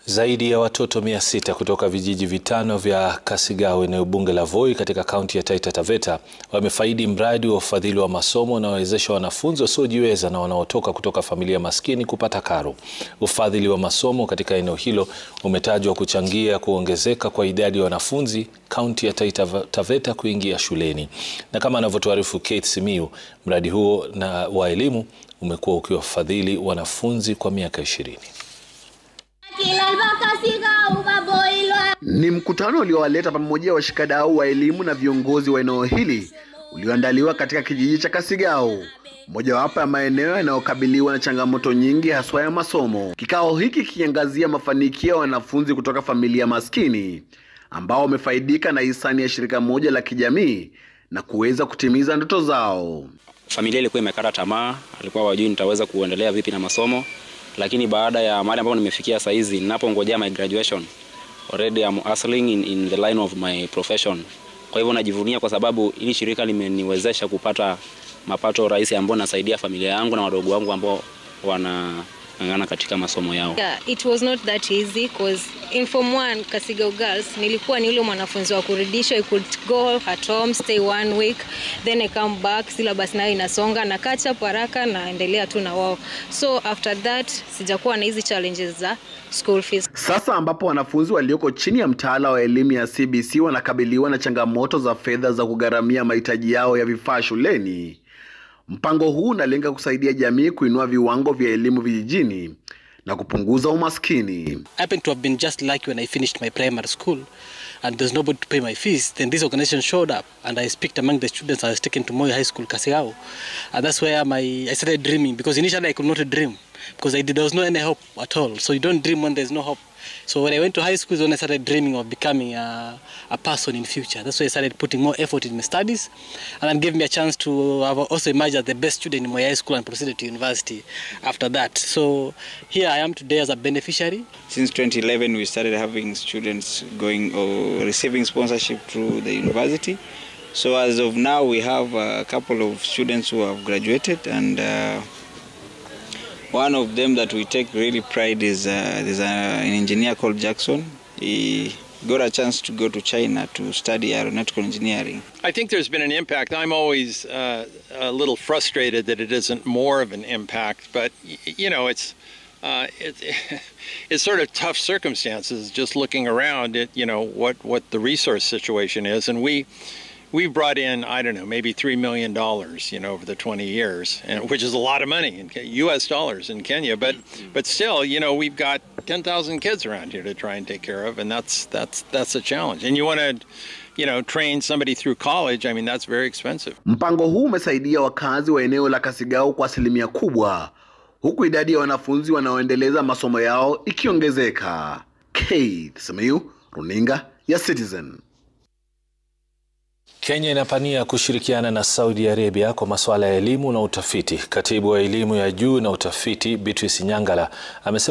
Zaidi ya watoto mia sita kutoka vijiji vitano vya Kasigao eneo bunge la Voi katika kaunti ya Taita Taveta wamefaidi mradi wa ufadhili wa masomo unaowezesha wanafunzi wasiojiweza na wanaotoka kutoka familia maskini kupata karo. Ufadhili wa masomo katika eneo hilo umetajwa kuchangia kuongezeka kwa idadi ya wanafunzi kaunti ya Taita Taveta kuingia shuleni. Na kama anavyotuarifu Kate Simiyu, mradi huo na wa elimu umekuwa ukiwafadhili wanafunzi kwa miaka ishirini. Ni mkutano uliowaleta pamoja washikadau wa elimu na viongozi wa eneo hili ulioandaliwa katika kijiji cha Kasigao, mojawapo ya maeneo yanayokabiliwa na changamoto nyingi haswa ya masomo. Kikao hiki kikiangazia mafanikio ya wanafunzi kutoka familia maskini ambao wamefaidika na hisani ya shirika moja la kijamii na kuweza kutimiza ndoto zao. Familia ilikuwa imekata tamaa, alikuwa wajui nitaweza kuendelea vipi na masomo, lakini baada ya mahali ambapo nimefikia saa hizi, ninapongojea my graduation already I'm hustling in, in the line of my profession. Kwa hivyo najivunia kwa sababu hili shirika limeniwezesha kupata mapato rahisi ambayo nasaidia familia yangu na wadogo wangu ambao wanang'ang'ana katika masomo yao. Yeah, it was not that easy because in form 1 Kasigao Girls nilikuwa ni yule mwanafunzi wa kurudishwa. I could go at home stay one week then I come back, syllabus nayo inasonga na catch up haraka naendelea tu na wao, so after that sijakuwa na hizi challenges za school fees. Sasa ambapo wanafunzi walioko chini ya mtaala wa elimu ya CBC wanakabiliwa na changamoto za fedha za kugharamia mahitaji yao ya vifaa shuleni, mpango huu unalenga kusaidia jamii kuinua viwango vya elimu vijijini na kupunguza umaskini. I happened to have been just lucky when I finished my primary school and there's nobody to pay my fees. Then this organization showed up and I speak among the students I was taken to Moi High School, Kasigao. And that's where my I started dreaming because initially I could not dream because I did, there was no any hope at all. So you don't dream when there's no hope. So when I went to high school is when I started dreaming of becoming a, a person in future. That's why I started putting more effort in my studies and then gave me a chance to have also emerged as the best student in my high school and proceeded to university after that. So here I am today as a beneficiary. Since 2011 we started having students going or receiving sponsorship through the university. So as of now we have a couple of students who have graduated and uh, one of them that we take really pride is uh, there's a, an engineer called Jackson. He got a chance to go to China to study aeronautical engineering. I think there's been an impact. I'm always uh, a little frustrated that it isn't more of an impact, but you know, it's uh, it, it's sort of tough circumstances. Just looking around at you know what what the resource situation is, and we we brought in I don't know maybe three million dollars you know over the 20 years, and, which is a lot of money in U.S. dollars in Kenya. But but still, you know, we've got 10,000 kids around here to try and take care of, and that's that's that's a challenge. And you want to you know train somebody through college. I mean that's very expensive. Mpango huu umesaidia wakazi wa eneo la Kasigao kwa asilimia kubwa, huku idadi ya wanafunzi wanaoendeleza masomo yao ikiongezeka. Kate Simiyu, runinga ya Citizen. Kenya inapania kushirikiana na Saudi Arabia kwa masuala ya elimu na utafiti. Katibu wa elimu ya juu na utafiti Beatrice Nyangala amesema